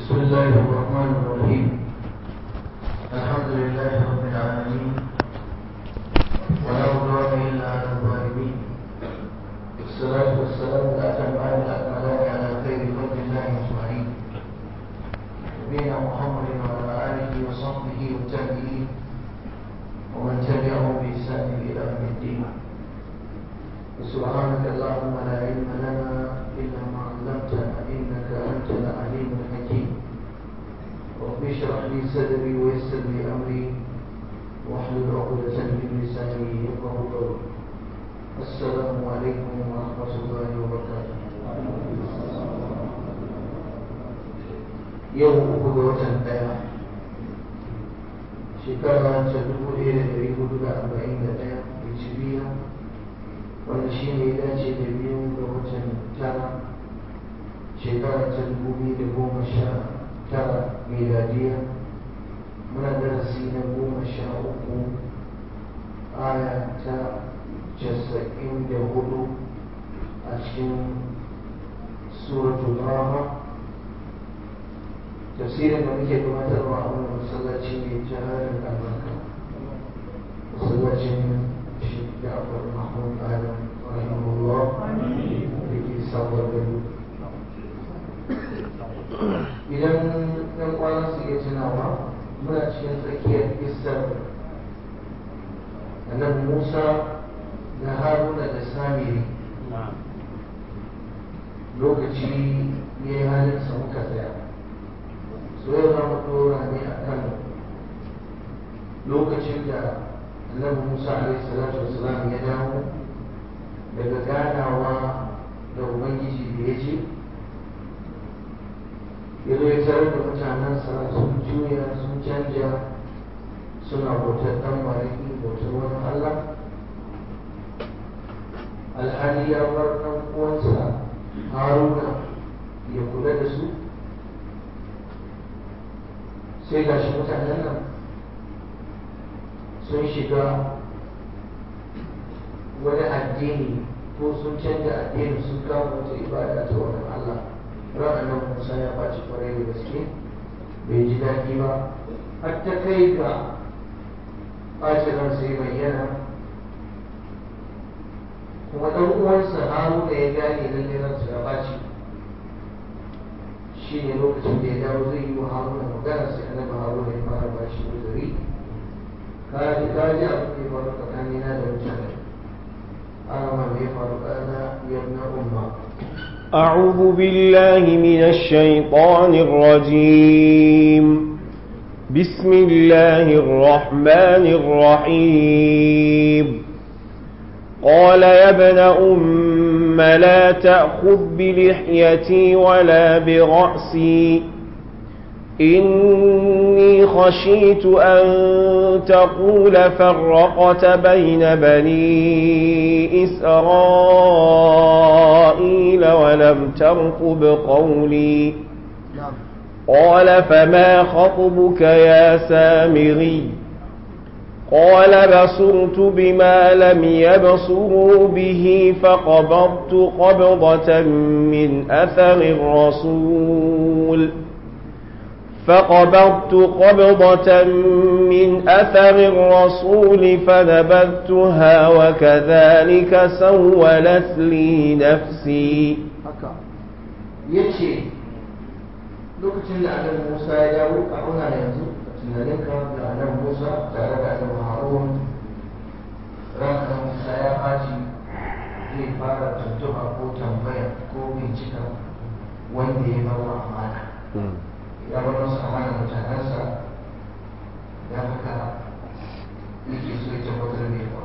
بسم الله الرحمن الرحيم الحمد لله رب العالمين ولا عدوان الا على الظالمين والصلاه والسلام الاتمان الاكملان على خير خلق الله اجمعين نبينا محمد وعلى اله وصحبه والتابعين ومن تبعهم باحسان الى يوم الدين سبحانك اللهم لا علم لنا الا ما علمتنا انك انت العليم الحكيم رب اشرح لي صدري ويسر لي امري واحلل عقدة من لساني يفقه قولي السلام عليكم ورحمة الله وبركاته يوم أخذ وطن دايا شكرا تدبو إلى دريه دولة أربعين دايا بجبية wanda shi ne ya dace da biyu ga watan tara shekara ta dubu biyu da goma sha tara miladiya muna darasi na goma sha uku aya ta casa'in da hudu a cikin suratul rama tafsirin da muke gabatarwa a wannan masallaci mai jaharin albarka masallacin shi ja'far mahmud adam rahimahullah da ke sabuwar gado idan ɗan kwanan su iya tunawa muna cikin tsakiyar isar annabi musa da haruna da samiri lokaci ya yi halinsa muka tsaya so yau za mu ɗora ne a kan lokacin da annabi musa alaihi salatu wasalam ya dawo daga ganawa da ubangiji da ya ce ya zo ya tarar da mutanensa sun juya sun canja suna bautar ɗan mariki bautar wani allah alhali ya bar ɗan uwansa haruna ya kula da su sai gashi mutanen nan sun shiga wani addini ko sun canja addini sun kama wata ibada ta wani Allah ran nan Musa ya baci kwarai da gaske bai ji daɗi ba har ta kai ga ɓacin ran sai bayyana kuma ɗan uwansa Haruna ya gane lalle ransa ya ɓaci shi ne lokacin da ya dawo zai yi wa Haruna magana sai annabi Haruna ya fara bashi uzuri kaji kaji abin da ya faru tsakanina da mutane ana ma me ya faru ɗana yabna umma أعوذ بالله من الشيطان الرجيم بسم الله الرحمن الرحيم قال يا ابن أم لا تأخذ بلحيتي ولا برأسي إني خشيت أن تقول فرقت بين بني إسرائيل ولم ترقب قولي قال فما خطبك يا سامري قال بصرت بما لم يبصروا به فقبضت قبضة من أثر الرسول فقبضت قبضة من أثر الرسول فنبذتها وكذلك سولت لي نفسي yace lokacin da annabi Musa ya dawo a kuna yanzu a tunaninka da annabi Musa tare da annabi Harun ran annabi Musa ya ɓaci zai fara tuntuɓa ko tambaya ko bincika wanda ya bawa amana ya bar masa amana mutanensa ya haka yake so ya tabbatar da yawa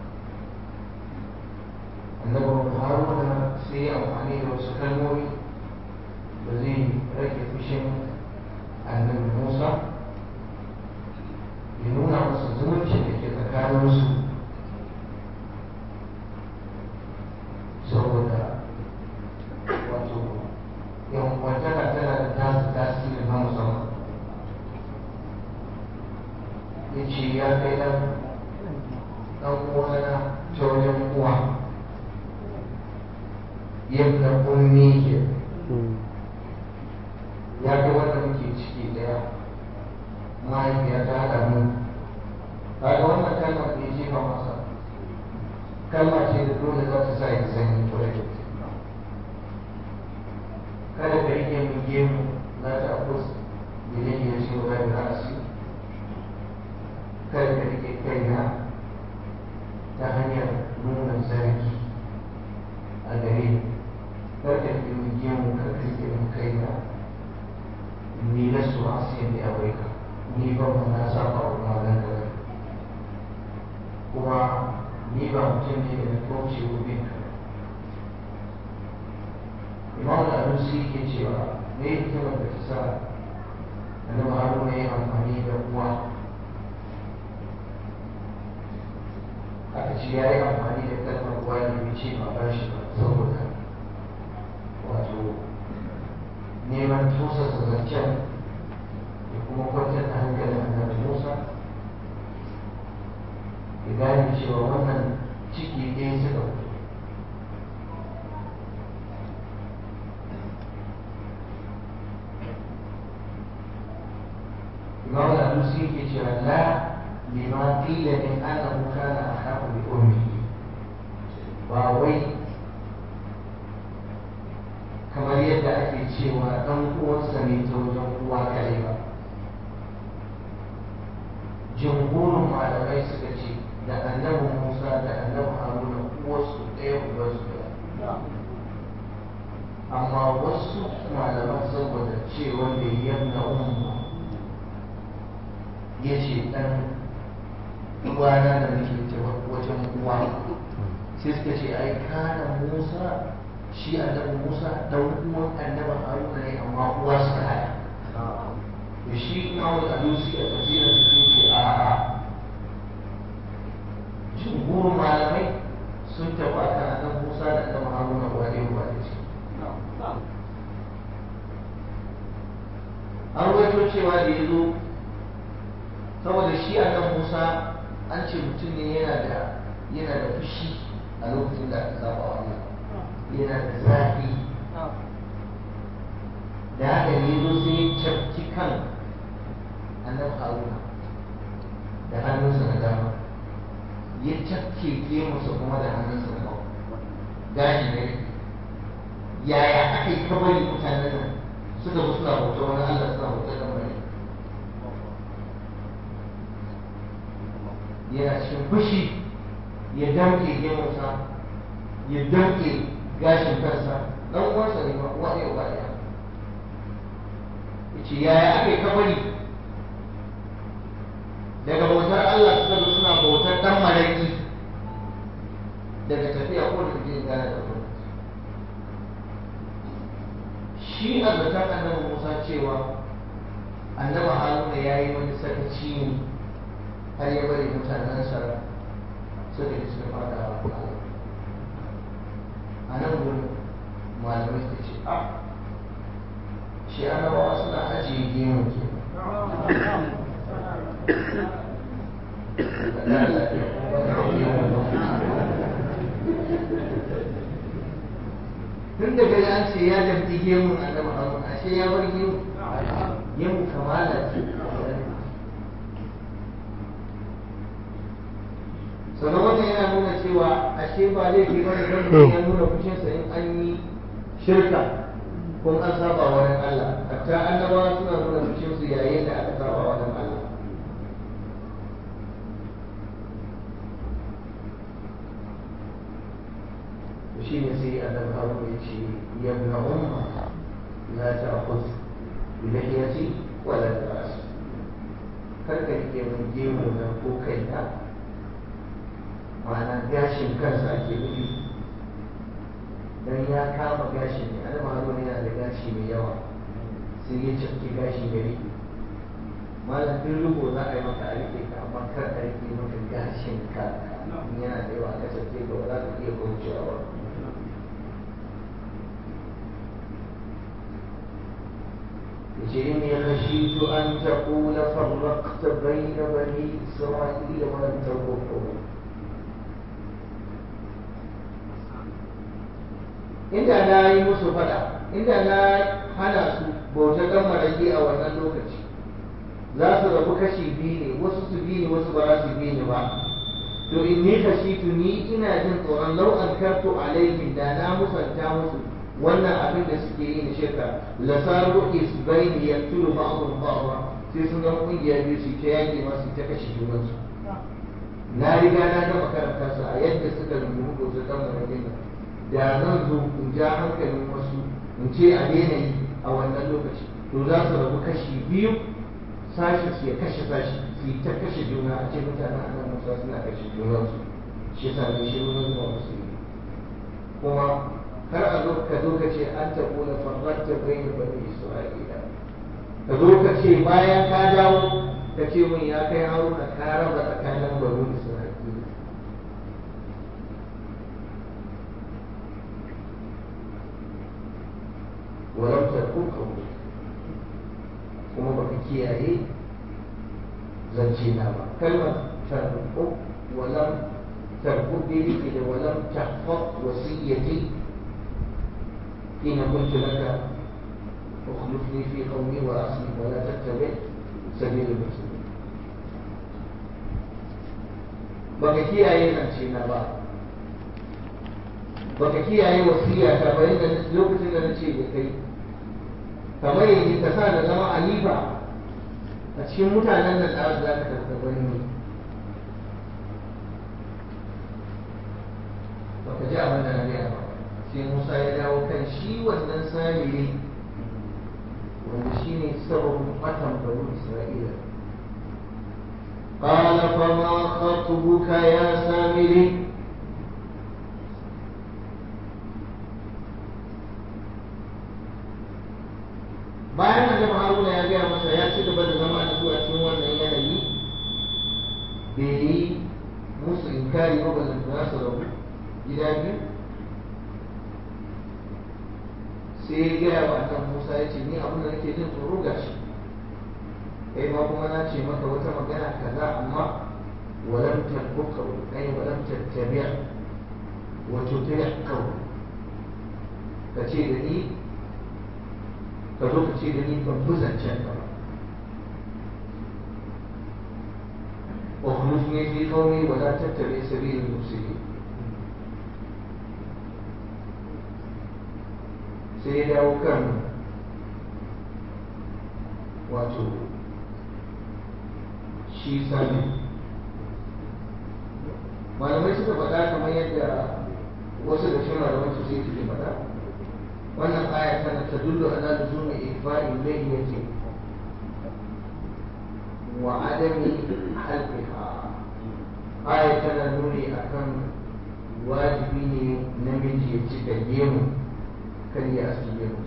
annabi haruna sai ya amfani da wasu kalmomi da zai rage fushin annabi musa ya nuna masa zumunci da ke tsakaninsu saboda wato yan kwantaka tana da tasu tasiri na musamman ya ce ya kai ɗan ɗan uwana ta wajen uwa yadda ummi ke ya ga wannan mahaifiya ta haɗa mu kaga wannan kalmar da ya jefa masa kalma ce da dole za ta sa ya sanyi kwarai da gaske kada ka rike min gemu za ta akus idan ya ce wa da ra'asi kada ka rike kaina ta hanyar nuna zargi a gare ni kar ka rike min gemu kar ka rike min kaina ni na su asiyan da abaika ni ba mu na saba wa malan da kuma ni ba mutum ne da na kauce wa bin ka imam al-arusi ke cewa me hikimar da ta sa annabi haruna ya amfani da uwa aka ce ya yi amfani da kalmar uwa ne bai ce ba ba shi ba saboda wato neman tusa zancen da kuma kwantar da hankalin annabi musa ya gane cewa wannan ciki ɗaya suka fito إمام الألوسي يقول لا لما قيل من أنه كان أخاه بأمه وأوي kamar yadda ake cewa ɗan uwansa ne ta wajen uwa kare ba jimhurin malamai suka ce da annabi musa da annabi haruna uwarsu ɗaya ubansu ɗaya amma wasu malaman saboda cewa da yamna umma ya ce ɗan uwana da nake wajen uwa sai suka ce ai kana musa shi annabi musa ɗan uwan annabi haruna ne amma uwa suka haya da shi imamul alusi a tafsirin su ce a a jumhurin malamai sun tafi a kan annabi musa da annabi haruna uwa ne uwa ne ce an rawaito cewa da ya zo saboda shi a nan musa an ce mutum ne yana da yana da fushi a lokacin da aka saba wa Allah yana da zafi da haka ne zo sai ya cafki kan annabi haruna da hannunsa na dama ya cafke gemunsa kuma da hannunsa na hagu gashi ne yaya aka yi kabari mutanen nan suka zo suna bauta wani Allah suna bauta da mai yana cikin fushi ya damke gemunsa ya damke gashin kansa dan uwansa ne ba uwa ne uba ɗaya yace yaya aka yi kabari daga bautar Allah suka zo suna bautar dan maraki daga tafiya ko daga jin gane da gwamnati shi a zaton annabi Musa cewa annabi Haruna ya yi wani sakaci ne har ya bari mutanensa suka yi suka fada wa Allah a nan gurin malamai suka ce a shi annabawa suna ajiye gemu ke tun da gari an ce ya jamfi gemun annabi harun ashe ya bar gemu gemu kamala ce sannan wannan yana nuna cewa ashe ba zai ke bane don mutum ya nuna fushinsa in an yi shirka ko an saba wani Allah hatta annabawa suna nuna fushinsu yayin da aka saba wani Allah shi ne sai annabi Harun ya ce ya ibn umma la ta'khudh bi lihiyati wala bi ra'si kar ka rike mun gemu na ko kaina ma'ana gashin kansa ake nufi don ya kama gashi ne annabi haruna yana da gashi mai yawa sai ya cafke gashi ya rike malam duk rubo za a yi maka a rike ka amma kar a rike maka gashin ka in yana da yawa ka cafke ka ba za ka iya kaucewa ba yace inni khashitu an taqula farraqta bayna bani isra'ila wa lam taqul inda na yi musu fada inda na hana su bautar dan maraki a wannan lokaci za su rabu kashi biyu ne wasu su bi ni wasu ba za su bi ni ba to in ni kashitu ni ina jin tsoron lau an karto alaihim da na musanta musu wannan abin da suke yi na shirka la saru isbaini yaqtulu ba'dhum ba'dha sai sun zama kungiya biyu su ta yaki masu ta kashe junansu na riga na gama karanta su a yadda suka rungumi ko su dan marakin da zan zo in ja hankalin wasu in ce a daina yi a wannan lokaci to za su rabu kashi biyu sashi su ya kashe sashi su yi ta kashe juna a ce mutanen annan musa suna kashe junansu shi yasa ne shi nuna zuwa musu yi kuma kar a zo ka zo ka ce an taɓo na farratta bai da bani isra'ila ka zo ka ce bayan ka dawo ka ce mun ya kai haruna ka raba tsakanin bani isra'ila ولم تكن قولك kuma baka kiyaye zance na ba kalmar tarbu walam tarbu daidai ke da walam tahfaz wasiyyati hina qultu laka ukhlifni fi qawmi wa asli wa la tattabi sabil al-mursalin baka kiyaye zance na ba baka kiyaye wasiyya ta bayan da lokacin da nace da kai kamar yadda ka sa da zama alifa a cikin mutanen nan da za ka tafi wani ne ba ka ji abin da na gaya ba sai musa ya dawo kan shi wannan samiri wanda shi ne sababin matan banu isra'ila قال فما خطبك يا سامري bayan annabi haruna ya gaya masa ya ci gaba da zama da zuwa cikin wannan yanayi bai yi musu inkari ba ba za su rabu gida biyu sai ya gaya wa annabi musa ya ce ni abin da nake jin tsoro ga shi kai ma kuma na ce maka wata magana kaza amma walam tarbuka ai walam tattabi'a wa tuti'a ka ce da ni ka zo ka ce da ni ban bi zancen ka ba wa khulufni fi qawmi wa la tattabi sabil al-mufsidin sai ya dawo kan wato shi sami malamai suka faɗa kamar yadda wasu da shi malamai su sai suke faɗa wannan aya tana tadullu ala luzumi ikfa'i layyati wa adami halqiha aya tana nuni akan wajibi ne namiji ya cika gemu kan ya aski gemu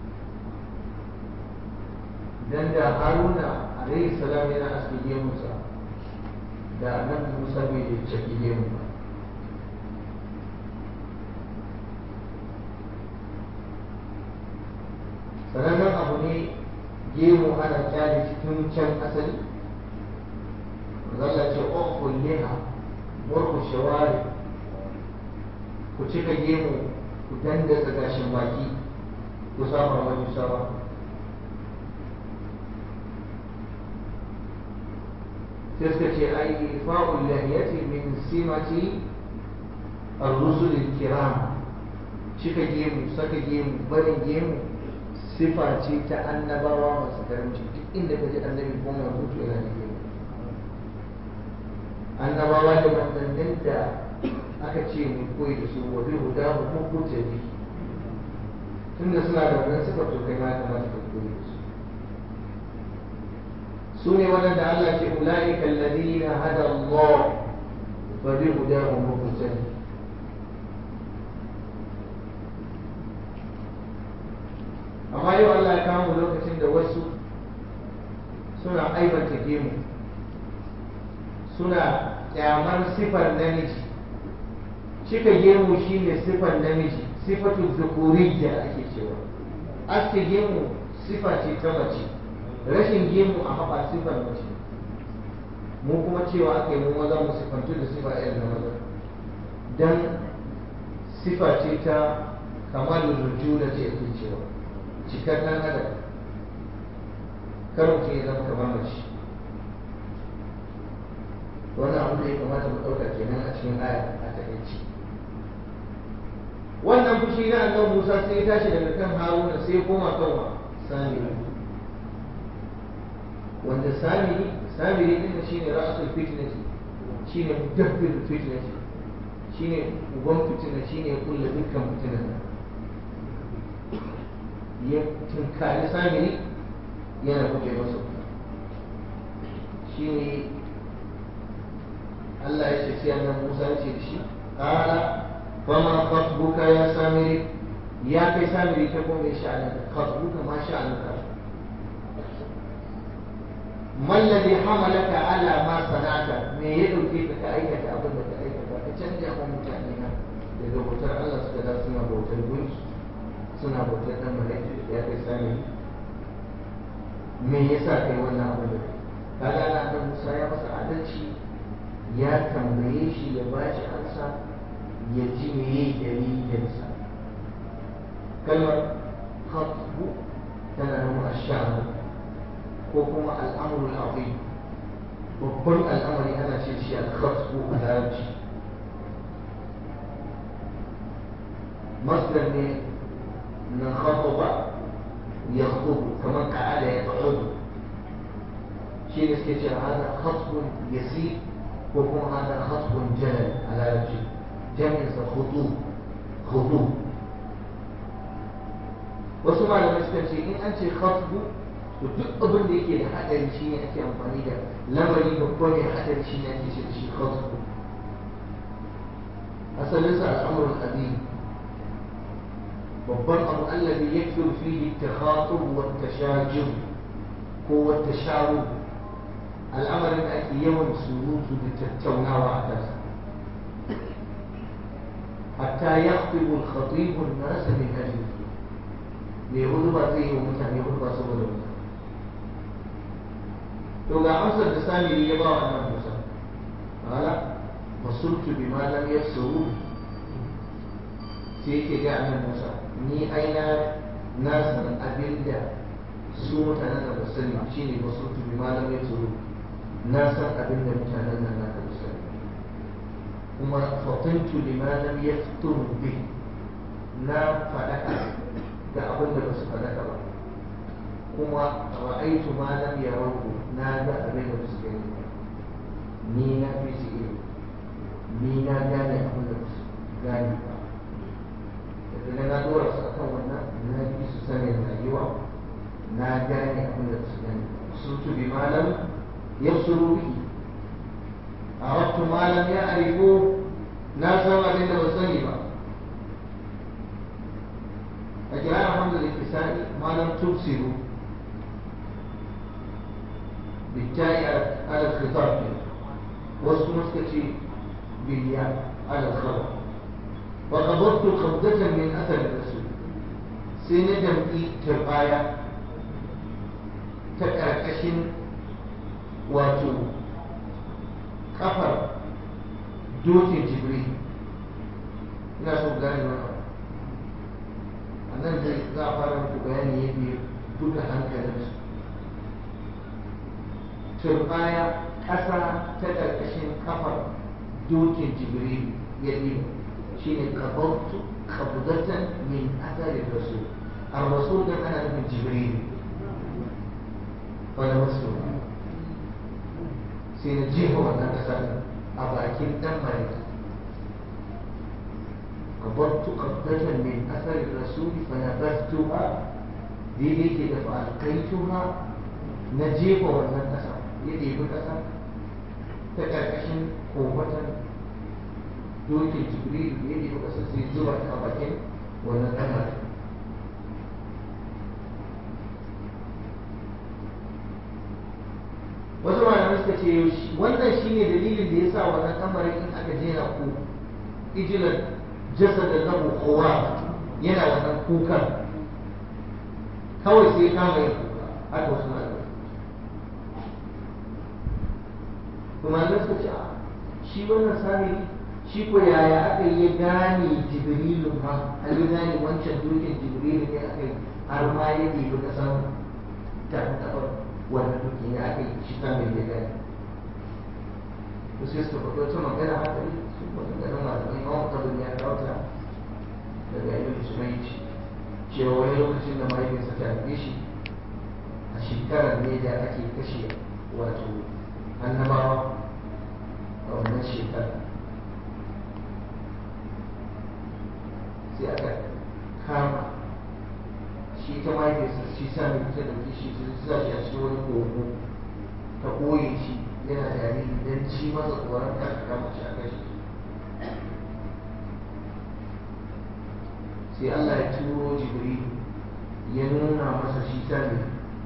dan da haruna alaihi salam yana aski gemunsa da nan musa bai da ciki gemu ba sanannen abu ne gemu ana kyale cikin can asali zalla ce ofin liha murku shawari ku cika gemu ku dandatsa gashin baki ku saba wani sawa sai suka ce ai fa'ul lahiyati min simati ar-rusul kiram cika gemu saka gemu barin gemu sifa ce ta annabawa masu karamci duk inda ka ji annabi ko manzo to yana da gemu annabawa da manzannin da aka ce mu koyi da su wa bi huda mu ko ko tabi tunda suna da wannan sifa to kai ma kamata ka koyi da su su ne waɗanda Allah ce ula'ika alladhina hada Allah fa bi hudahu muqtadi amma yau Allah ya kawo lokacin da wasu suna aibanta gemu suna kyamar sifar namiji cika gemu shine sifar namiji sifatu zukuriyya ake cewa aske gemu sifa ce ta mace rashin gemu a haɓa sifar mace mu kuma cewa aka yi mu maza mu sifantu da sifa irin na maza dan sifa ce ta kamalin rujula ce ake cewa cikar ɗan adam kar mutum ya zama kamar mace wannan abu da ya kamata mu ɗauka kenan a cikin aya a takaici wannan fushi na annabi Musa sai ya tashi daga kan Haruna sai ya koma kan wa Samiri wanda Samiri Samiri din shine ra'asul fitnati shine mudabbir fitnati shine uban fitina shine kullu dukkan fitinan ya tunkari Samiri yana buɗe masa shine Allah ya ce sai annabi Musa ya ce da shi qala fama khatbuka ya samiri ya kai samiri ta kuma ya sha'anin khatbuka ma sha'anuka ما الذي حملك على ما صنعت me ya dauke ka ka aikata abin da ka aikata ka canja wa mutane na daga bautar Allah suka da suna bautar gunki suna bautar dan malaiku ya kai sami me yasa kai wannan abin da kaga na da Musa ya masa adalci ya tambaye shi ya bashi ansa ya ji meye dalilinsa kalmar khatbu tana nuna ash'ar ko kuma al'amrul azim babban al'amari ana ce shi al-khatbu a larabci masdar ne na khataba ya khutubu kamar ka'ada ya ta'udu shi ne suke ce hada khatbun yasir ko kuma hada khatbun jalal a larabci jami'insa khutu khutu wasu malamai suka ce in an ce khatbu to duk abin da yake da hadari shi ne ake amfani da lamari babba mai hadari shi ne ake ce da shi khatbu asalinsa al'amrul azim babban abu allazi yakthur fihi at-takhatub wa at-tashajur ko wa at-tashawur al'amarin da ake yawan surutu da tattaunawa a kansa حتى يخطب الخطيب الناس من أجله ليغلب فيه ومتعني يغلب سبب to ga amsar da samiri ya ba wa annabi Musa qala basurtu bima lam yasuru sai yake ga annabi Musa ni aina na san abinda su mutanen da ba sani shine basurtu bima lam yasuru na san abinda mutanen nan na ba sani kuma fatintu lima lam yaftun bi na fadaka da abin da basu fadaka ba kuma ra'aitu ma lam yarahu na ga abin da basu gani ba ni na fi su iyo ni na gane abin da basu gane ba daga na dora su akan wannan na fi su sanin rayuwa na gane abin da basu gane ba sun tubi malam yabsuru bihi عرفت ما لم يعرفوا ناس ما بين وسني با أجراء حمد الاتساء ما لم تبصروا بالتالي على الخطاب وسط مسكتي بالياء على الخبر وقبضت قبضة من أثر الرسول سندم إي تبايا تكركشن واتو kafar dokin jibril ina so gane wannan a nan zai za a fara muku bayani yadda ya buga hankalinsu turbaya ƙasa ta ƙarƙashin kafar dokin jibril ya ɗiba shi ne kabautu kabudatan min asarin rasul a rasul don ana nufin jibril wani masu sai na jefa wannan ƙasar a bakin ɗan malika قبضت قبضة من أثر الرسول فنبذتها daidai ke da fa'alkaituha na jefa wannan ƙasa ya ɗebi ƙasa ta ƙarƙashin kofatan dokin jibrilu ya ɗebi ƙasa sai zuba ta a bakin wannan ɗan malika wasu malamai suka ce wannan shine dalilin da ya sa wannan kamarin in aka jera ku ijilar jasadar lahu kowa yana wannan kukan kawai sai kama yin kuka haka wasu malamai kuma malamai suka ce shi wannan sami shi ko yaya aka yi gane jibrilu ma an yi gane wancan dokin jibrilu ne aka yi har ma ya ɗebi kasan tafi wannan duki ne aka yi shi kan mai gani to sai su faɗo ta magana haka ne su maganganun malamai ma mutabin ya kawo ta daga ibn Sumayt cewa wani lokacin da mahaifinsa ta haife shi a shekarar ne da ake kashe wato annabawa a wannan shekarar sai aka kama shi ta mahaifinsa shi sami ta dauki shi su sa shi a cikin wani kogo ta koye shi yana jariri don ci masa tsoron kan kama shi a kashe sai Allah ya turo jibril ya nuna masa shi sami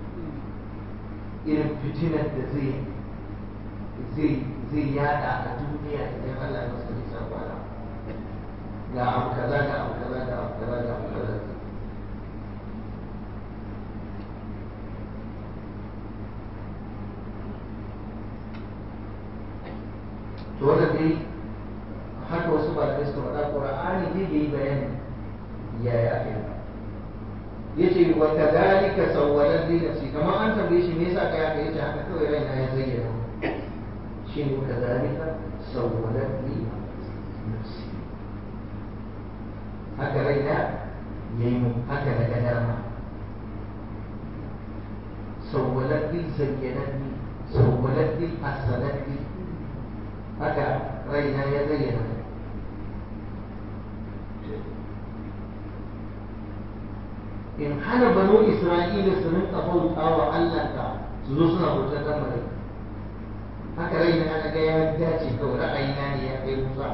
irin fitinar da zai zai zai yada a duniya idan Allah ya masa nisan kwana ga abu kaza ga abu kaza ga abu kaza ga abu kaza to wannan dai haka wasu ba da suka faɗa ƙur'ani dai bai yi bayani yaya aka yi yace wa kadhalika sawwalat li nafsi kamar an tambaye shi me yasa kai aka yace haka kawai raina ya zayyana shi ne kadhalika sawwalat li nafsi haka raina yayi mu haka na ga dama sawwalat li zayyanat li sawwalat li hasanat li haka raina ya zayyana in hana banu isra'ila su rinka bauta wa allahnka su zo suna bautar dan mare haka rai na ana ga ya dace kawai ra'ayina ne ya kai musa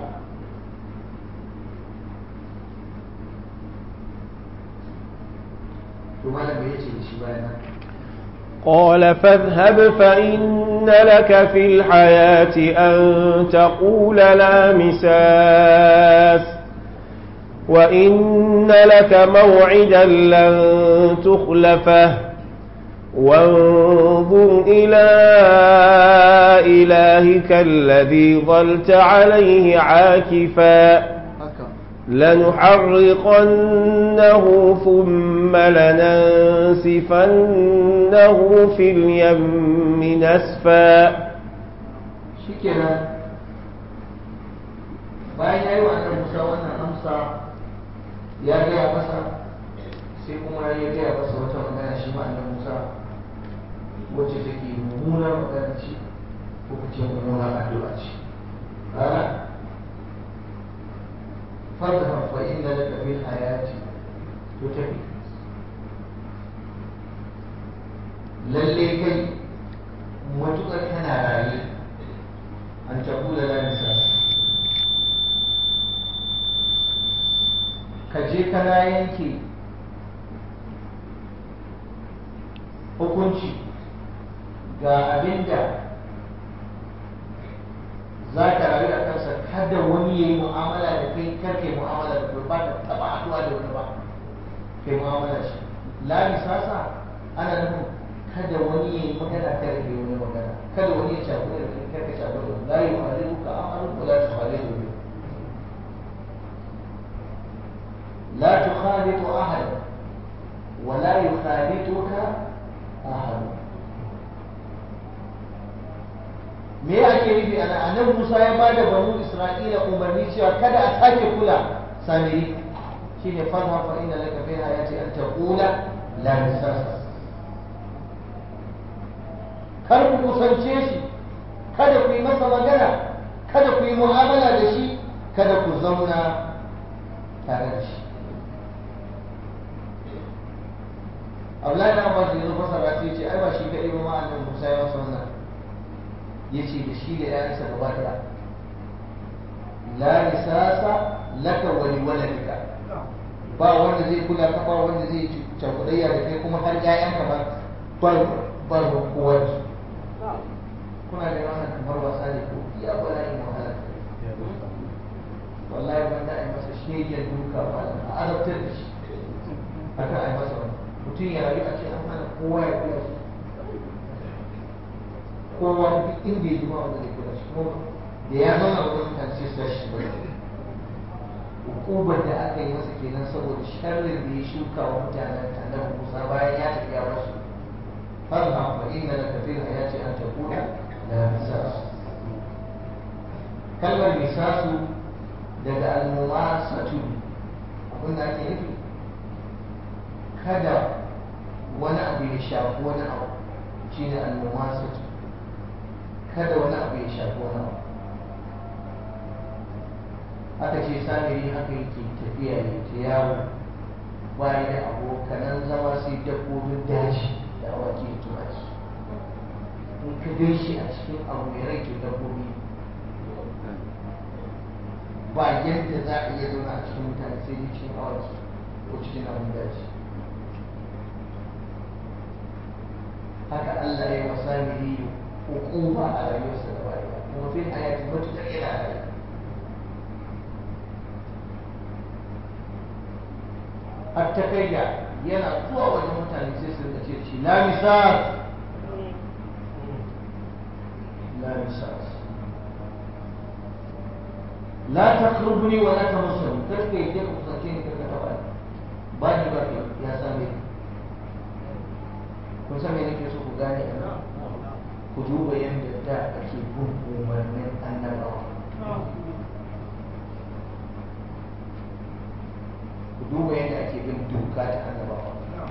to malam me yace da shi bayan قال فاذهب فإن لك في الحياة أن تقول لا مساس وإن لك موعدا لن تخلفه وانظر إلى إلهك الذي ظلت عليه عاكفا لنحرقنه ثم لننسفنه في اليم نسفا شكرا bayan ya yi wa annabi Musa wannan amsa ya gaya masa sai kuma ya gaya masa wata magana shi ma annabi Musa wacce take mummunar magana ce ko kace mummunar addu'a ce ana fadha fa inna laka fil hayati to tafi lalle kai matukar kana raye an tabula la misal ka je kana yanke hukunci ga abin da za ka rayu a kansa kada wani ya yi mu'amala da kai karke mu'amala da kai ba ta taba haɗuwa da wani ba kai mu'amala shi la misasa ana nufin kada wani ya yi magana kada kai wani magana kada wani ya shafi da kai karka shafi da wani la yi wa ka amalu ko la ta halilu لا تخالط أحدا ولا يخالطك أحد me ake nufi ana annabi Musa ya ba da banu Isra'ila umarni cewa kada a sake kula samiri shine fadha fa inna laka fi hayati an taqula la misasa kar ku kusance shi kada ku yi masa magana kada ku yi mu'amala da shi kada ku zauna tare da shi Abdullahi na Abbas yanzu fasara sai ce ai ba shi kaɗai ba ma annabi Musa ya masa wannan yace da shi da ƴaƴansa gaba ɗaya la nisasa laka wa li waladika ba wanda zai kula ka ba wanda zai cakudayya da kai kuma har ƴaƴanka ba bar bar kowa da su kuna da wannan kamar wasa ne ko iya bala'in wahala wallahi ban da ai masa shegen duka ba a azabtar da shi haka ai masa wannan mutum ya rayu a ce an hana kowa ya kula shi kowa duk inda ya jima wanda zai kula shi kuma da ya zauna wajen mutane sai su tashi ba hukumar da aka yi masa kenan saboda sharrin da ya shuka wa mutanen annabi Musa bayan ya tafi ya basu farha fa inna laka fil hayati an taqula la misas kalmar misasu daga almumasatu abin da ake nufi kada wani abu ya shafi wani abu shine almumasatu kada wani abu ya shafi wani abu aka ce samiri haka yake tafiya ya ta yawo bayan da abokanan zama sai dabbobin daji da awaki da tumaki in ka gan shi a cikin abu mai rai to dabbobi ba yadda za a iya zauna a cikin mutane sai dai cikin awaki ko cikin abin daji haka Allah ya wasa miri hukuma a rayuwarsa da baya kuma fil hayati matuƙar yana rayu har ta kai ga yana zuwa wajen mutane sai su rika ce shi la misal la misal la taqrubni wa la tamassani kar ka yi ku sace ni kar ka taba ni ba ni ba ke ya same ni kun san me nake so ku gane a nan ku duba yadda da ake bin umarnin annabawa ku duba yadda ake bin doka ta annabawa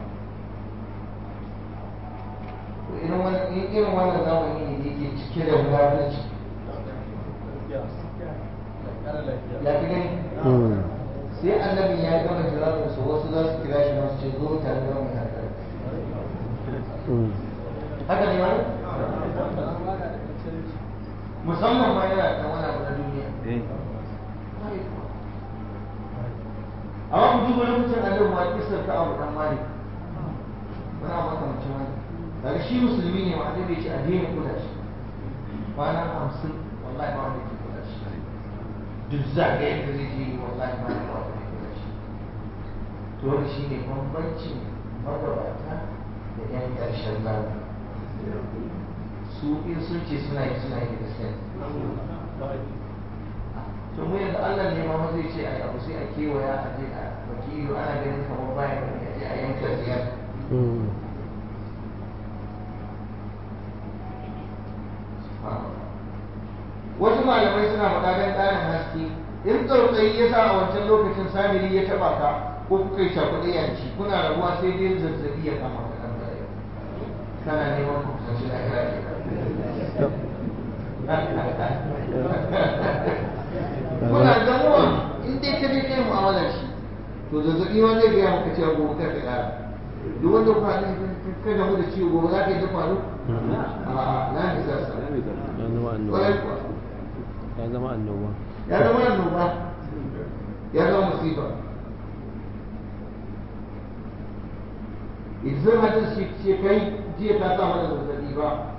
to irin wannan irin wannan zamani ne da yake cike da munafurci ya fi gani sai annabi ya gama jawabin su wasu za su kira shi masu ce zo tare da mai hankali haka ne wani musamman ma yana da wani abu na duniya amma ku duba lokacin annabi ma kisar ka abu dan malik wani abu makamancin wani daga shi musulmi ne ma annabi ya ce addinin kula shi kwana hamsin wallahi ba wanda ke kula shi duk zagayen da zai je wallahi ba wanda ke kula shi to wani shi ne bambancin magabata da yan ƙarshen zamani su in sun ce suna yi suna yi da gaskiya to mu yanzu Allah ne ma zai ce a abu sai a kewaya a je a baki ido ana ganin kamar bayan da ya je a yanka ziyar wasu malamai suna faɗa don ƙarin haske in tsautsayi ya sa a wancan lokacin samiri ya taɓa ka ko kuka yi cakuɗe yanci kuna rabuwa sai dai zazzabi ya kama ka ɗan baya kana neman ku kusanci na kira ke kuna gamuwa in dai ka je kai mu'amalar shi to zazzabi ma zai gaya maka cewa gobe kar ka ƙara duk wanda ku haɗu ka gamu da ciwo gobe za ka yi ta faru a'a na nisa sa ƙwarai kuwa ya zama annoba ya zama annoba ya zama musiba idan hadin shi ce kai jiya ta sa mana zazzabi ba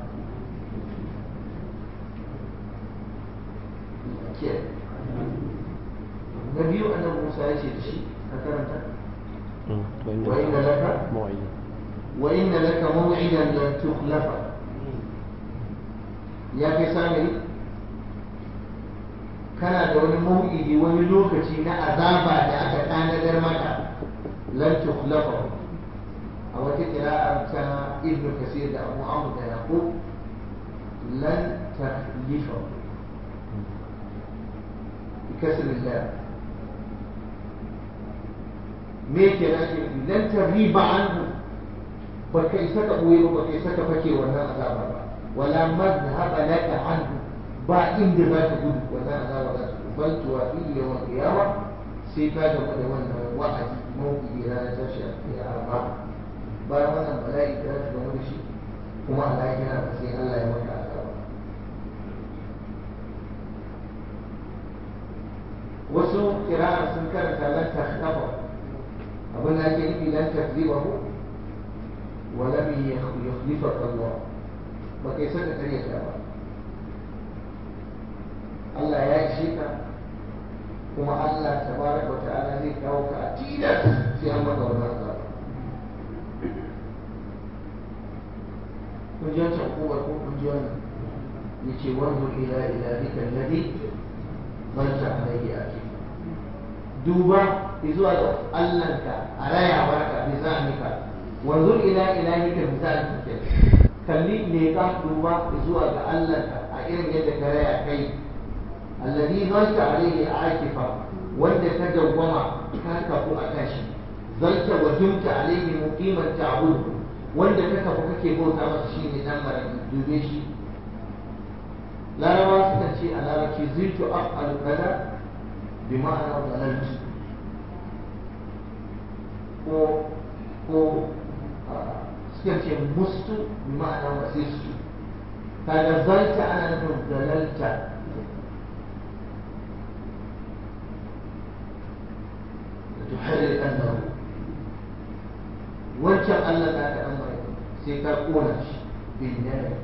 ke na biyu annabi Musa ya ce da shi ka karanta wa inna laka موعد wa inna laka maw'idan lan tukhlafa ya kai samiri kana da wani maw'idi wani lokaci na azaba da aka tanadar maka lan tukhlafa a wata kira'ar ta ibnu kasir da abu amr da yaqub lan takhlifa بكسر الله me ke na ke lan tariba anhu ba kai saka boye ba kai saka fake wannan azaba ba wala madhhaba laka anhu ba inda za ka gudu wannan azaba za ta bal tuwafi yawm qiyamah sai ka ga da wannan wa'adi mawqi ranar tashi a kiyama bayan wannan bala'i da ta gama da shi kuma Allah ya kira ka sai Allah ya maka azaba wasu kira'a sun karanta lan takhtafa abin da ake nufi lan takzibahu wa lam yukhlifaka Allah ba kai saka kare ta ba Allah ya ishe ka kuma Allah tabaraka wa ta'ala zai kawo ka a tilas sai an maka wannan azaba kun ji wancan kowar ko kun ji wannan yace wanzur ila ilahika alladhi manta alayhi akif duba zuwa ga Allahnka a rayawarka bi zalika wanzur ila ilahika bi zalika kalli ne ka duba zuwa ga Allahnka a irin yadda ka raya kai alladhi zalta alayhi akifa wanda ka dawwama ka kafu a kan shi zalta wa dumta alayhi muqiman ta'budu wanda ka kafu kake bauta masa shine dan maraki dube shi larabawa suka ce a larabci ziltu af'alu kaza bi ma'ana zalaltu ko ko suka ce mustu bi ma'ana wasistu kaga zalta ana nufin zalalta da tuharrir annahu wancan Allah da aka dan mai sai ka kona shi bin nari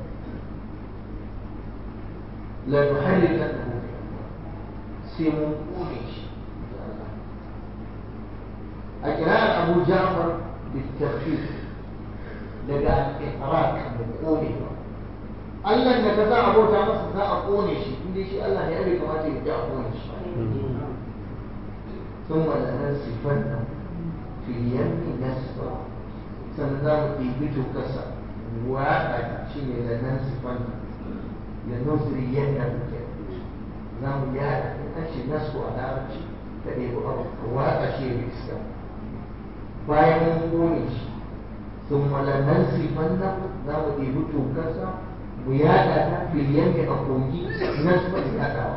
la tuharrir annahu sai mun kone shi a kirar Abu Ja'far بالتخفيف daga al-ihraq da konewa Allah da ka za a bauta masa za a kone shi inda shi Allah ne ya bai kamata ya ji a kone shi ثم لننسفن في اليم نسفا sannan ɗibi kasa waɗa shi ne da nan sifan da nusri yadda muke za mu yada in an ce nasu a larabci ka ɗebi abu ka waɗa shi ya iska bayan mun kone shi sun malanan sifan nan za mu ɗebi tokarsa mu yada ta filiyan a kogi nasu ba yadawa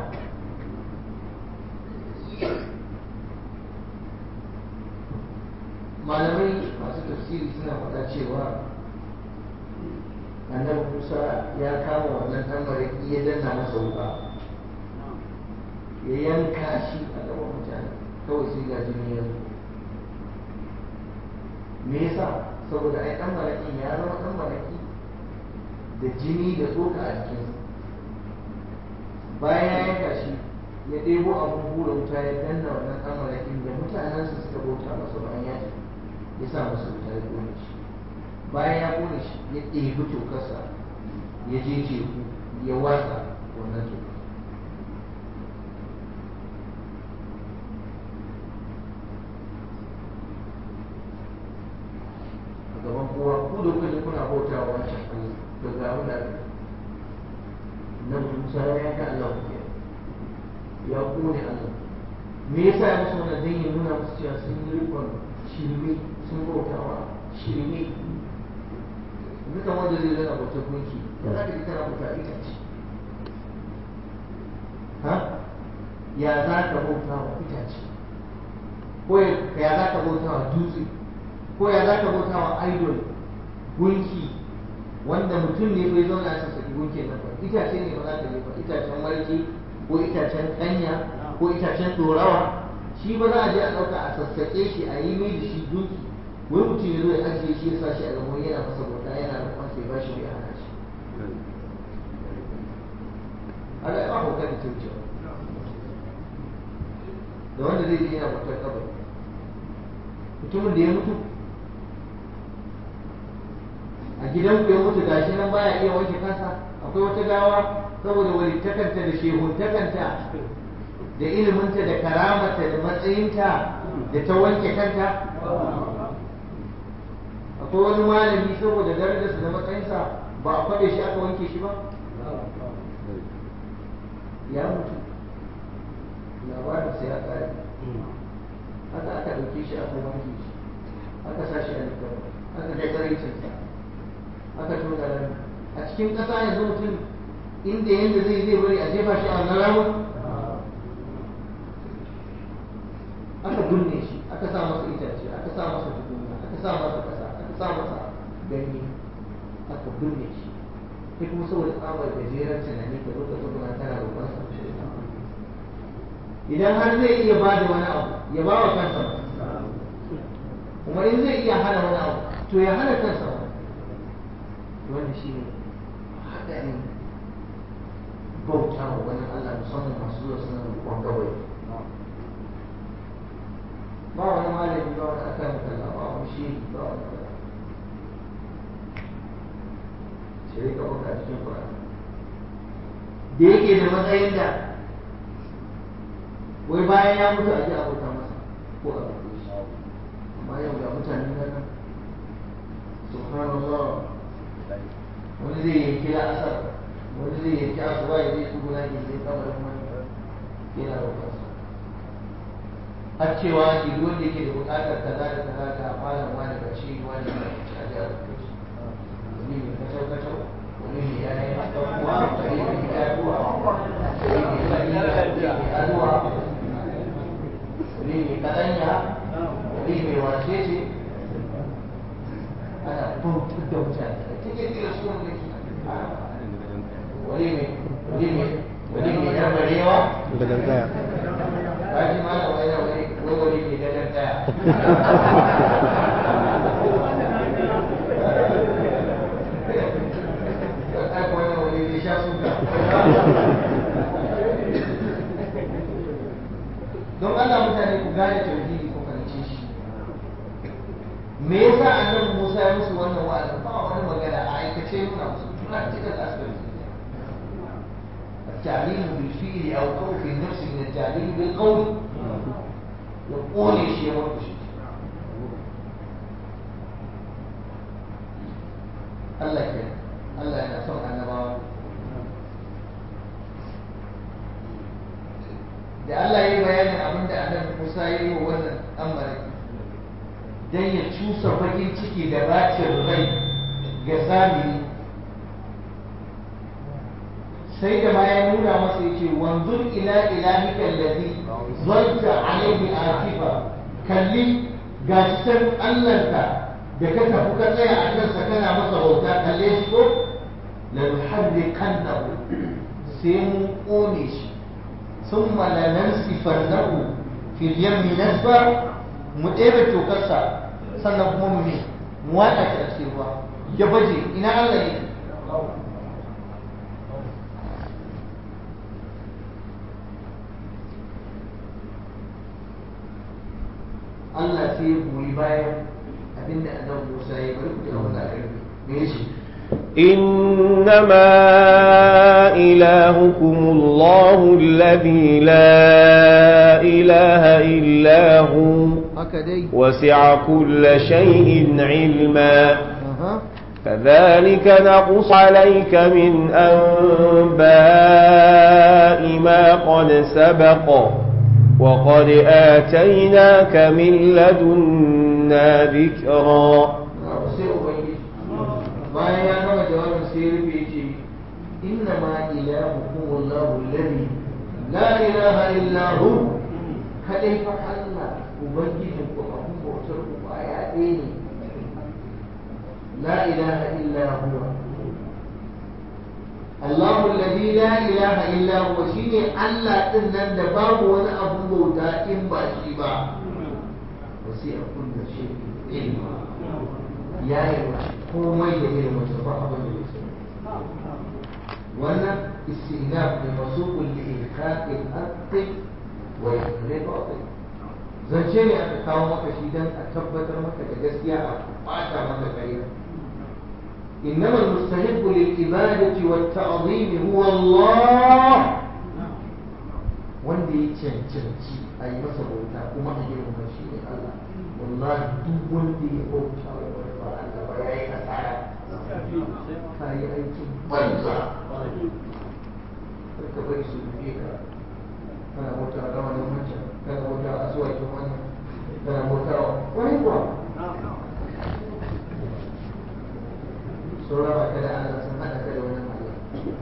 malamai masu tafsiri suna faɗa cewa annabi musa ya kama wannan ɗan mariki ya danna masa wuka ya yanka shi a gaban mutane kawai sai ga jini ya zo me yasa saboda ai ɗan mariki ya zama ɗan mariki da jini da tsoka a jikinsa bayan ya yanka shi ya ɗebo abin hura wuta ya danna wannan ɗan marakin da mutanensa suka bauta masa bayan ya tafi ya sa masa wuta ya kone shi bayan ya kone shi ya ɗebi tokarsa ya je teku ya watsa wannan toka a gaban kowa ku da kuka kuna bauta wa wancan Allah to ga abin da na Musa ya yanka Allah ku ya kone Allah me yasa ya musu wannan dan ya nuna musu cewa sun yi rikon shirme sun bautawa shirme duka wanda zai zana bauta gunki ya za ka ji kana bauta itace ha ya za ka bauta wa itace ko ya za ka bauta wa dutse ko ya za ka bauta wa idol gunki wanda mutum ne bai zauna a sassaki gunki na ba itace ne ba za ka je ba itacen marke ko itacen kanya ko itacen dorawa shi ba za a je a ɗauka a sassaƙe shi a yi mai da shi gunki wai mutum ya zo ya ajiye shi ya sa shi a gaban yana masa bauta yana da kwansa ya bashi mai hana shi haka ya ba hauka da kyaucewa da wanda zai je yana bautar kabari mutumin da ya mutu a gidan ku ya mutu gashi nan baya iya wanke kansa akwai wata gawa saboda walittakanta da shehuntakanta da iliminta da karamata da matsayinta da ta wanke kanta akwai wani malami saboda darajarsa da matsayinsa ba a faɗe shi aka wanke shi ba ya mutu labarinsa ya ƙare haka aka ɗauke shi aka wanke shi aka sa shi a likar aka ga tsaraicinsa aka tona rami a cikin ƙasa yanzu mutum inda yadda zai zai bari a jefa shi a wannan ramin aka binne shi aka sa masa itace aka sa masa tukunya aka sa masa ƙasa aka sa masa ganye aka binne shi sai kuma saboda tsabar gajeren tunani ka zo ka tsuguna tana roƙon sa idan har zai iya ba da wani abu ya ba wa kansa kuma in zai iya hana wani abu to ya hana kansa wanda shi ne haɗarin bauta wa wani Allah musamman masu zuwa suna roƙon gawai ba wani malami ba wani aka mutala ba wani shehi ba wani kaza sai ka baka cikin Qur'ani da yake da matsayin da wai bayan ya mutu a ji abota masa ko a roƙe shi amma yau ga mutane nan subhanallah wani zai yanki la'asar wani zai yanki asuba ya zai tsuguna ke zai kamarin wani yana roƙonsa har cewa shi duk wanda yake da buƙatar kaza da kaza ga malam wani ga shi wani ga shi a jihar Bauchi wani mai kacau kacau wani mai yayin abubuwa wani mai yaduwa wani mai fahimta wani mai aduwa wani mai kadanya wani mai wace ce ana bautar da mutane a cikin kira su wani wani mai wani mai wani mai yarbarewa gadon kaya kaji mana wani wani wani wani mai gadon kaya ai wani wani zai sha suka don Allah mutane ku gane tauhidi ku fahimce shi me yasa annabi Musa ya musu wannan wa'azi ba wani magana a aikace nuna musu practical aspect التعليم بالفعل او خوف النفس من التعليم بالقول يقول شيء وقت Allah ke Allah yana son annabawa da Allah ya yi bayanin abin da annabi Musa ya yi wa wannan amari don ya cusa bakin ciki da bacin rai ga samiri sai da ma ya nuna masa ya ce wanzur ila ilahika allazi zalta alaihi akifa kalli gashi san Allahnka da ka tafi ka tsaya a kansa kana masa bauta kalle shi ko la nuharriqannahu sai mun kone shi thumma la nansifannahu fil yammi nasfa mu ɗebe tokarsa sannan kuma mu ne mu waɗa shi a cikin ruwa ya baje ina Allah ne Allah sai ya goyi bayan abinda annabi Musa ya bari ku ji abin da aka yi me yace إنما إلهكم الله الذي لا إله إلا هو haka dai وسع كل شيء علما aha كذلك نقص عليك من أنباء ما قد سبق وقد آتيناك من لدنا ذكرا sai ubangiji bayan ya gama jawabin sai ya rufe ce inna ma ilahukum Allahu alladhi la ilaha illa hu kadai fa Allah ubangijin ku abun bautar ku baya ɗaya ne la ilaha illa huwa Allahu alladhi la ilaha illa huwa shine Allah din nan da babu wani abun bauta in ba shi ba wasi'a kullu shay'in ilma ya yi komai da ilimin sa ba abin da ya sani wannan istinaf ne masukun li ilhaqil haqqi wa yahriqi zance ne aka kawo maka shi dan a tabbatar maka da gaskiya a bata maka ƙarya إنما المستحق للعبادة والتعظيم هو الله wanda ya cancanci a yi masa bauta kuma a girmama shi ne Allah wallahi duk wanda ya bauta wa wani ba Allah ba ya yi asara ka yi aikin banza ka bari su rufe ka kana bauta wa rawanin wancan kana bauta wa asuwakin wannan kana bauta wa wani kuwa sauran ba ka da Allah sun haɗa ka da wani Allah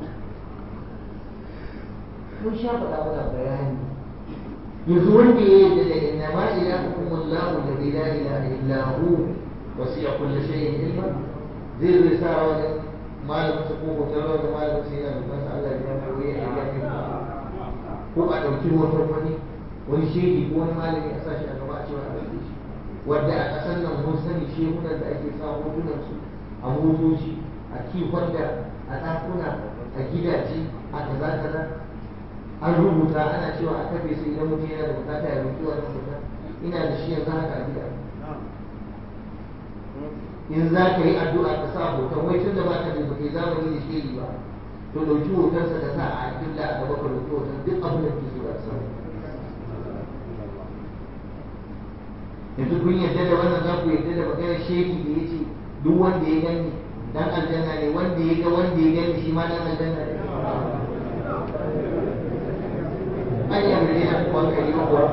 mun sha faɗa muna bayani yanzu wanda ya yarda da inna ma ilahukum Allahu alladhi la ilaha illa hu wasi'a kulli shay'in ilma zai zai sa wajen malamin sa ko hoton rawar da malamin sa yana da Allah ya mai wuri a yakin ko a ɗauki hoton wani wani shehi ko wani malami a sashi a gaba a cewa a ɗauke shi wanda a ƙasar nan mun sani shehunan da ake sa hotunan su a motoci a kifon da a ɗakuna a gidaje a kaza kaza an rubuta ana cewa a kafe su idan mutum yana da bukata ya roƙi wannan mutum ina da shi yanzu haka a gida in za ka yi addu'a ka sa hoton wai tun da ba ka da ba kai zamani da shi ba to ɗauki hotonsa ka sa a killa a gaba ka roƙi hoton duk abin da ke so a samu yanzu kun yarda da wannan za ku yarda da maganar shehi da ya ce duk wanda ya gani dan aljanna ne wanda ya ga wanda ya gani shi ma dan aljanna ne an yi kuma ka yi kuwa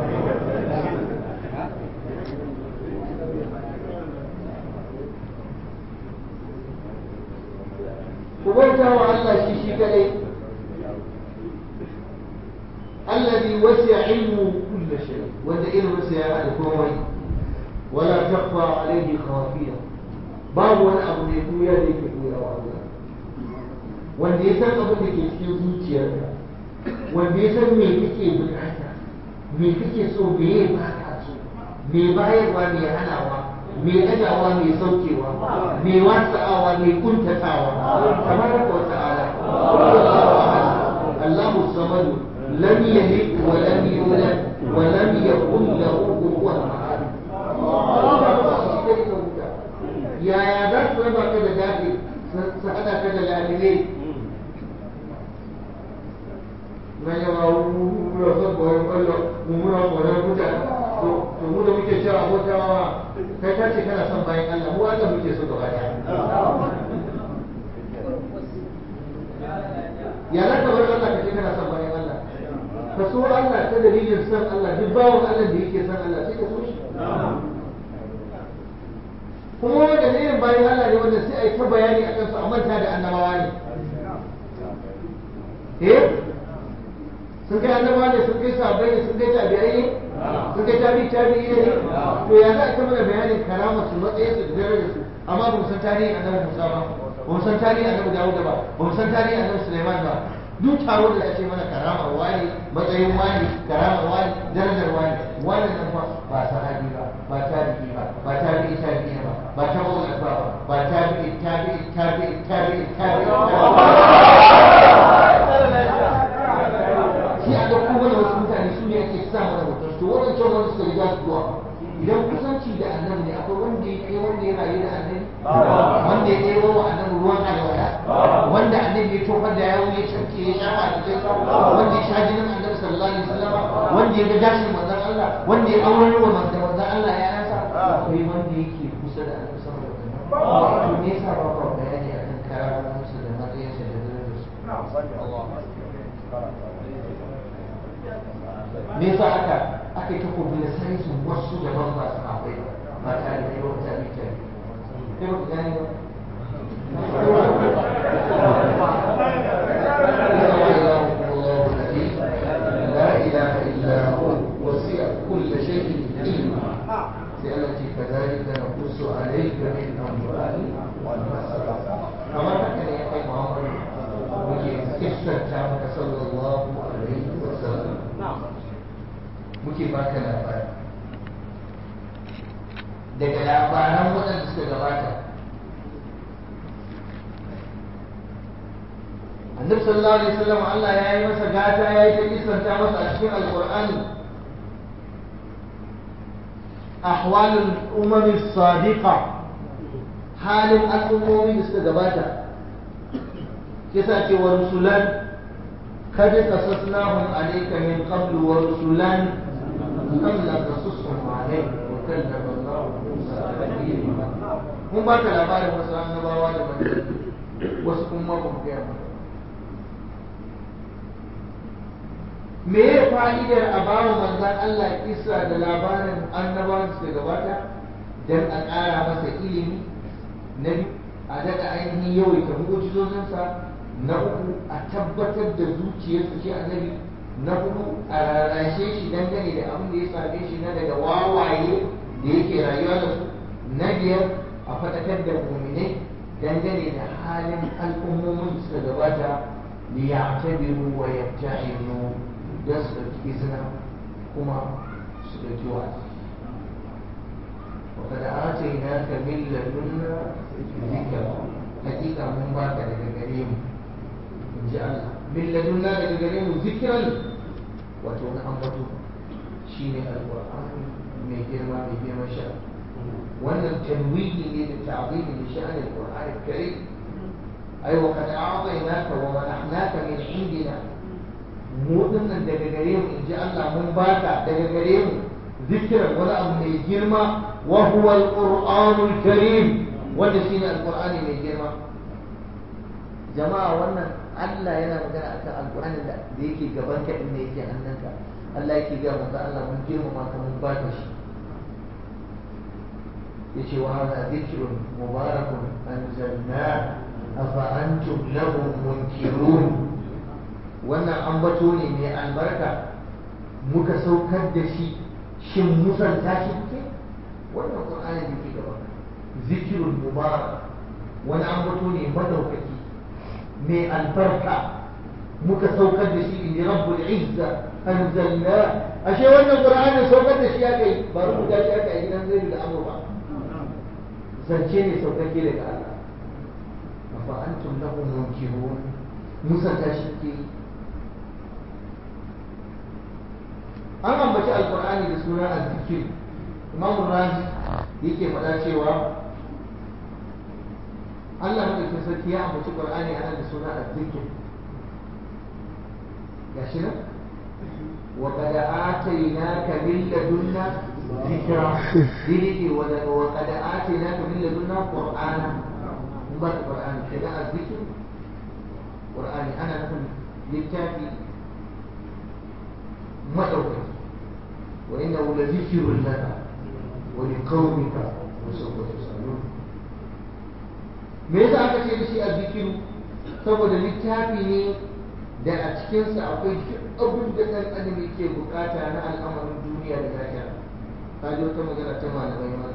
ku bauta wa Allah shi shi kadai الذي وسع علمه كل شيء والذي وسع الكون ولا تخفى عليه خافية باب wani abu da ya tuya da yake tuya wa Allah wanda ya san abin da ke cikin zuciyarka wanda ya san me kake bukata me kake so me ya baka so me bayarwa me hanawa me ɗagawa me saukewa me wasa'awa me kuntatawa tabaraka wa ta'ala Allahu samadu لم يلد ولم يولد ولم يكن له كفوا احد yaya za su raba ka da daɗi su haɗa ka da lalile na yawa muna son koyon kwallo mu muna koyon mutane to mu da muke cewa abokawa kai ka ce kana son bayan Allah mu Allah muke so gaba ɗaya ya za ka bar Allah ka ce kana son bayan Allah ka so Allah ta dalilin san Allah duk bawan Allah da yake san Allah sai ka so shi kuma wanda dalilin bayan Allah ne wanda sai a yi ta bayani a kansu a manta da annabawa ne eh sun kai annabawa ne sun kai sahabbai ne sun kai tabi'ai ne sun kai tabi'i tabi'i ne to ya za a ta mana bayanin karama su matsayin su da darajar su amma ba mu san tarihin annabi Musa ba ba mu san tarihin annabi Dawud ba ba mu san tarihin annabi Sulaiman ba duk taro da ake mana karamar wani matsayin wani karamar wani darajar wani wannan nan fa ba sahabi ba ba tabi'i ba ba tabi'i tabi'i ba ba tabi'i ba ba tabi'i tabi'i tabi'i tabi'i tabi'i shi a ɗauko mana wasu mutane su ne ake sa mana mutum to waɗancan wanda suka riga su zuwa idan kusanci da annabi ne akwai wanda ya kai wanda ya rayu da annabi wanda ya ɗebo wa annabi ruwan alwala wanda annabi ya tofar da yawo ya canke ya shafa a cikin wanda ya sha jinin annabi sallallahu alaihi wasallam wanda ya ga gashin manzon Allah wanda ya aure wa manzon Allah ya yasa akwai wanda yake kusa da annabi sallallahu alaihi wasallam to me yasa ba ba bayani akan karamomin su da matsayin su da darajar su me yasa aka aka yi ta publicizing su wasu daban ba su akwai ba tare da yawan tabi tabi kai ba ku gane ba لا إله إلا هو وسع كل شيء علما التي كذلك نقص عليك من أنباء كما كان يحيى محمد قصة كامل صلى الله عليه وسلم muke baka labari daga labaran waɗanda suka gabata annabi sallallahu alaihi wasallam Allah ya yi masa gata ya yi ta kisanta masa a cikin alqur'ani ahwalul umami sadiqa halin al'ummomi da suka gabata kisa ce wa rusulan قد قصصناهم عليك من قبل ورسلا لم نقصصهم عليك وكلم الله موسى تكليما mun ba ka labarin wasu annabawa da manzanni wasu kuma ba mu gaya maka me ya fa'idar a bawa manzan Allah kisa da labarin annabawan suka gabata don a ƙara masa ilimi na a daɗa ainihin yawaita mu'ujizozinsa na uku a tabbatar da zuciyarsa shi annabi na hudu a rarrashe shi dangane da abin da ya same shi na daga wawaye da yake rayuwa da su na biyar a faɗakar da muminai dangane da halin al'ummomin da suka gabata li ya'tabiru wa yabta'iru don su ɗauki izina kuma su ɗauki wa'azi وقد آتيناك من لدنا ذكرا حقيقة من باك لك in ji Allah min ladunna daga gare mu zikiran wato na ambato shine alqur'ani mai girma mai girma sha wannan tanwihi ne da ta'zimi li sha'an alqur'ani karim ay wa qad a'tainaka wa manahnaka min indina mu dinnan daga gare mu in ji Allah mun baka daga gare mu zikiran wani abu mai girma wa huwa alqur'anul karim wanda shine alqur'ani mai girma jama'a wannan Allah yana magana akan alƙur'anin da yake gaban ka din ne yake hannunka Allah yake ga manzo Allah mun girmama ka mun baka shi yace wa hada dhikrun mubarakun anzalna afa antum lahu munkirun wannan ambato ne mai albarka muka saukar da shi shin musanta shi kuke wannan qur'ani da ke gaba zikirun mubarak wani ambato ne madaukaki mai albarka muka saukar da shi in rabbul izza anzalna ashe wannan qur'ani saukar da shi aka yi ba rubuta shi aka yi gidan zai da amur ba zance ne saukake daga Allah afa antum lahu munkirun musanta shi ke yi an ambaci alkur'ani da suna azzikir imam razi yake faɗa cewa Allah madaukin sarki ya ambaci qur'ani ana da suna azzikir gashi nan wa qad atainaka min ladunna dhikra dini wa wa qad atainaka min ladunna qur'ana mun ba qur'ani kenan azzikir qur'ani ana nufin littafi مدعوك وإنه لذكر لك ولقومك وسوف تسألون me yasa aka ce da shi a zikiru saboda littafi ne da a cikinsa akwai duk abin da ɗan adam yake bukata na al'amarin duniya da lafiya ta ji wata magana ta malamai ma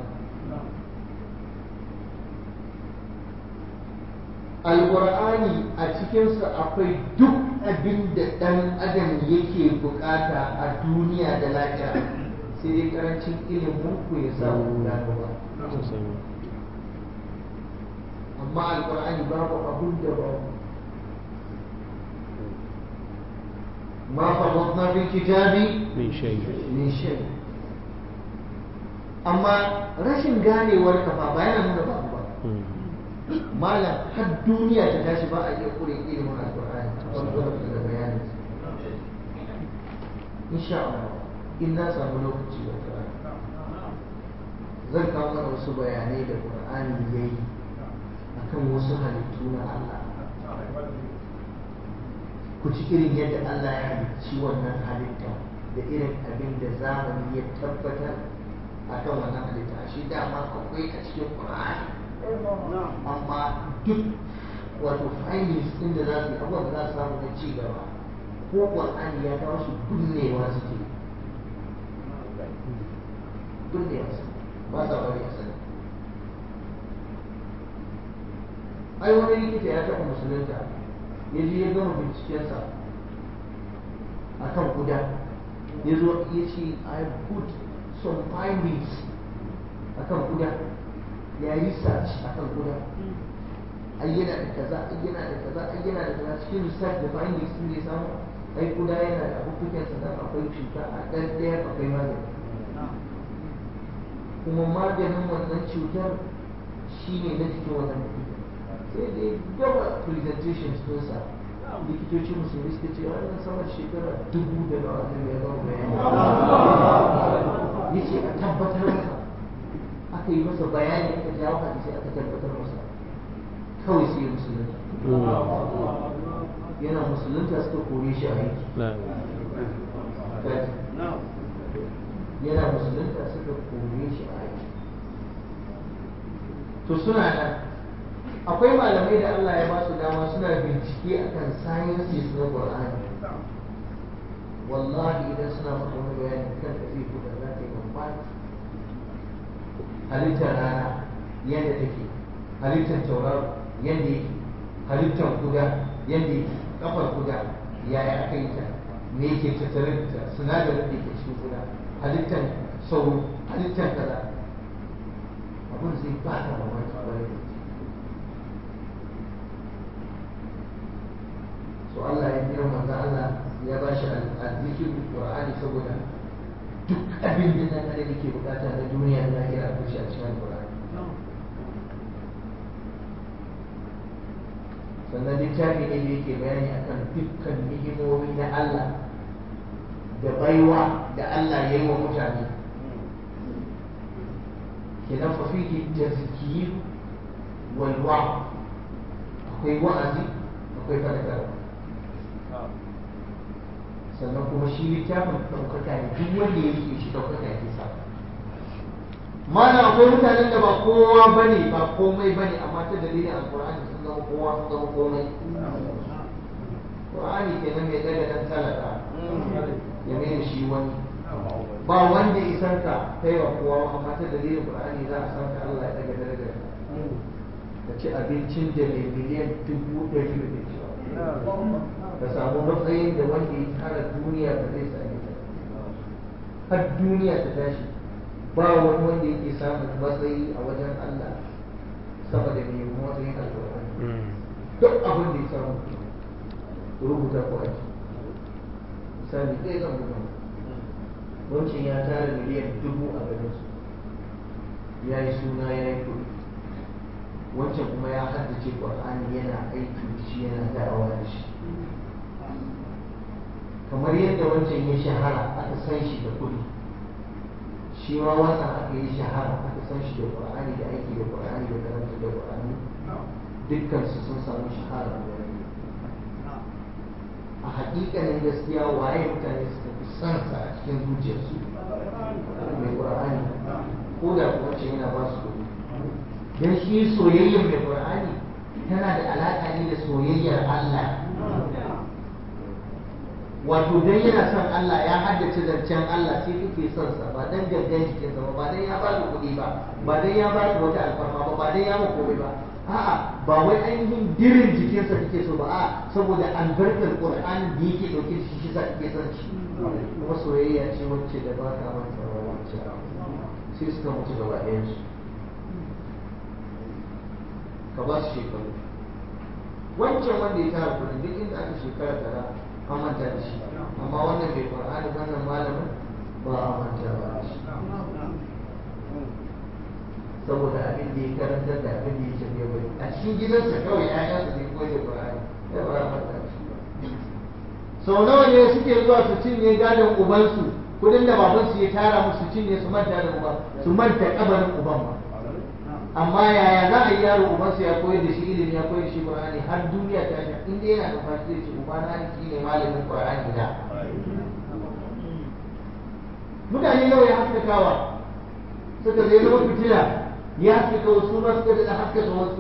alƙur'ani a cikinsa akwai duk abin da ɗan adam yake bukata a duniya da lafiya sai dai karancin ilimin ku ya samu gano ba amma alƙur'ani babu abin da babu ما فرطنا في الكتاب من شيء من شيء amma rashin ganewar kafa ba yana nuna babu ba malam har duniya ta tashi ba a iya kure ilimin alkur'ani wani da bayanin insha Allah in na samu lokaci wata rana zan kawo mana wasu bayanai da qur'ani ya yi akan wasu halittu na Allah ku ci irin yadda Allah ya halicci wannan halitta da irin abin da zamani ya tabbatar a kan wannan halitta shi dama akwai a cikin Qur'ani amma duk wato findings din da za su yi abubuwan da za su samu na ci gaba ko Qur'ani ya kawo shi binnewa suke binnewa su ba sa bari a sani ai wani likita ya taɓa musulunta ya je ya gama bincikensa a kan guda ya zo ya ce I put some findings a kan guda ya yi research a kan guda ai yana da kaza ai yana da kaza ai yana da kaza cikin research da findings sun ne samu ai guda yana da abubuwan sa dan akwai cuta a ɗan ɗaya akwai magani kuma maganin wannan cutar shine na cikin wannan mutum sai dai gaba presentations ɗinsa likitoci musulmi suka ce wannan sama shekara dubu da nawa ne ya gama bayani ya ce a tabbatar masa aka yi masa bayani aka jawo hadisi aka tabbatar masa kawai sai musulunta yana musulunta suka kore shi a aiki yana musulunta suka kore shi a aiki to suna nan akwai malamai da Allah ya ba su dama suna bincike akan sciences na Qur'ani wallahi idan suna maka wani bayani kan ka zai kuka za ka yi mamaki halittar rana yadda take halittar tauraro yadda yake halittar guda yadda yake kafar guda yaya aka yi ta me yake tattare da ta sinadarin da ke cikin guda halittar sauro halittar kaza abin zai ba ka mamaki kwarai da so Allah ya kira manzo Allah ya ba shi azzikir Qur'ani saboda duk abin da nan da yake bukata na duniya da lahira akwai shi a cikin Qur'ani sannan littafi ne da yake bayani akan dukkan ni'imomi na Allah da baiwa da Allah ya yi wa mutane kenan fa fihi tazkir wal wa'd akwai wa'azi akwai fadakarwa sannan kuma shi littafin ɗaukaka ne duk wanda ya rike shi ɗaukaka ya sa mana akwai mutanen da ba kowa bane ba komai bane amma ta dalilin alkur'ani sun zama kowa sun zama komai Qur'ani kenan mai daga dan talaka ya mai shi wani ba wanda isan ka kai wa kowa amma ta dalilin Qur'ani za a san ka Allah ya daga darajar ka ci abincin da mai miliyan dubu ɗari da ci ka samu matsayin da wanda ya tara duniya ba zai sami ta har duniya ta tashi ba wani wanda yake samun matsayi a wajen Allah sama da mai matsayin alƙur'ani duk abin da ya samu rubuta ko aji misali ɗaya zan buga wancan ya tara miliyan dubu a garin su ya yi suna ya yi kuɗi wancan kuma ya haddace ƙur'ani yana aiki da shi yana da'awa da shi kamar yadda wancan ya shahara aka san shi da kuɗi shi ma wannan aka yi shahara aka san shi da ƙur'ani da aiki da ƙur'ani da karanta da ƙur'ani dukkan su sun samu shahara da a hakikanin gaskiya waye mutane suka fi son sa a cikin zuciyarsu mai qur'ani ko da kuwa ce yana ba su kuɗi dan shi soyayyar mai qur'ani tana da alaƙa ne da soyayyar Allah wato dan yana son Allah ya haddace zancen Allah sai kake son sa ba dan gangan jikinsa ba ba dan ya ba da kuɗi ba ba dan ya ba da wata alfarma ba ba dan ya ma komai ba a'a ba wai ainihin dirin jikinsa kake so ba a saboda albarkar qur'ani da yake dauke da shi shi sa kake son shi kuma soyayya ce wacce da ba ka manta ba wacce sai suka mutu gaba ɗayan su ka ba su shekaru wancan wanda ya tara kudin duk inda aka shekara tara an manta da shi amma wannan bai qur'ani wannan malamin ba a manta ba da shi saboda abin da ya karantar da abin da ya ce ya bari a cikin gidansa kawai ƴaƴansa ne koyi da Qur'ani ya ba a manta shi sau nawa ne suke zuwa su cinye gadon ubansu kudin da babansu ya tara musu cinye su manta da uba su manta kabarin uban ba amma yaya za a yi yaro ubansa ya koyar da shi ilimi ya koyar da shi Qur'ani har duniya ta shi in dai yana da fashi zai ce uba na shi ne malamin Qur'ani da mutane nawa ya haskakawa suka zai zama fitila ya haskaka wasu ma suka da haskaka wasu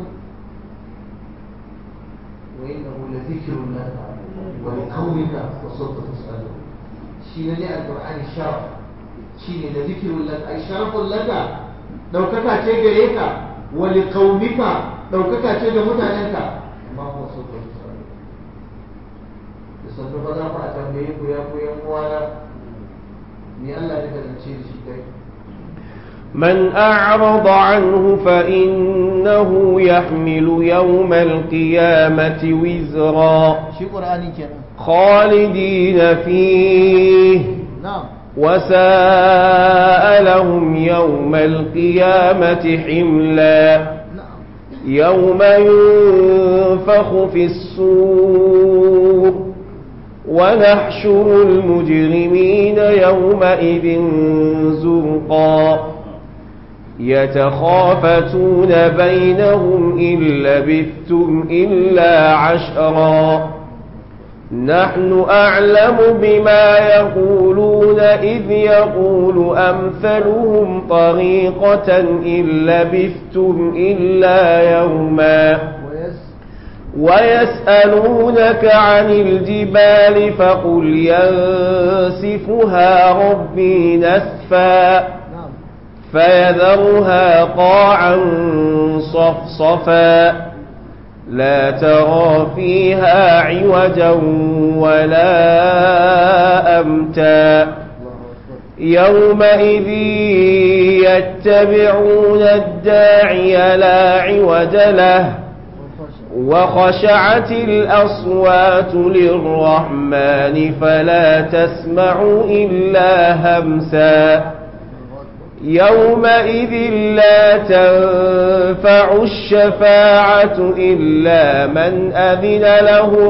wa innahu la dhikrun laka wa li qawmika wa sawfa tus'alun shi ne ne alqur'ani sharaf shi ne la dhikrun laka ay sharafun laka daukaka ce gare ka wa li qawmika daukaka ce ga mutanenka amma ko sawfa tus'alun da sannu ba za ku a tambaye ku ya ku yan uwana me Allah ya kasance da shi kai من أعرض عنه فإنه يحمل يوم القيامة وزرا shi qur'ani kenan خالدين فيه na'am وساء لهم يوم القيامة حملا na'am يوم ينفخ في الصور ونحشر المجرمين يومئذ زرقا يتخافتون بينهم إن لبثتم إلا عشرا نحن أعلم بما يقولون إذ يقول أمثلهم طريقة إن لبثتم إلا يوما ويس ويسألونك عن الجبال فقل ينسفها ربي نسفا نعم فيذرها قاعا صفصفا لا ترى فيها عوجا ولا أمتا الله أكبر يومئذ يتبعون الداعي لا عوج له وخشعت الأصوات للرحمن فلا تسمع إلا همسا يومئذ لا تنفع الشفاعة إلا من أذن له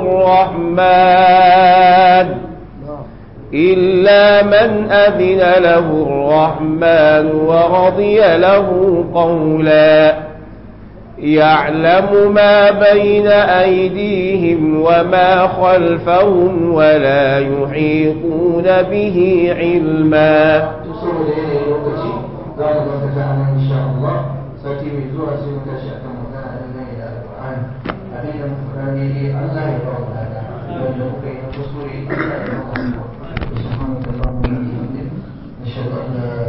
الرحمن نعم إلا من أذن له الرحمن ورضي له قولا يعلم ما بين أيديهم وما خلفهم ولا يحيطون به علما saboda yanayin lokaci za mu dakata a nan insha Allah sati mai zuwa sai mu tashi akan magana dangane da alƙur'ani abin da muka faɗa daidai Allah ya ba mu lada wanda muka yi na kuskure Allah ya ba mu subhanahu wa ta'ala wa bihamdihi nashhadu an la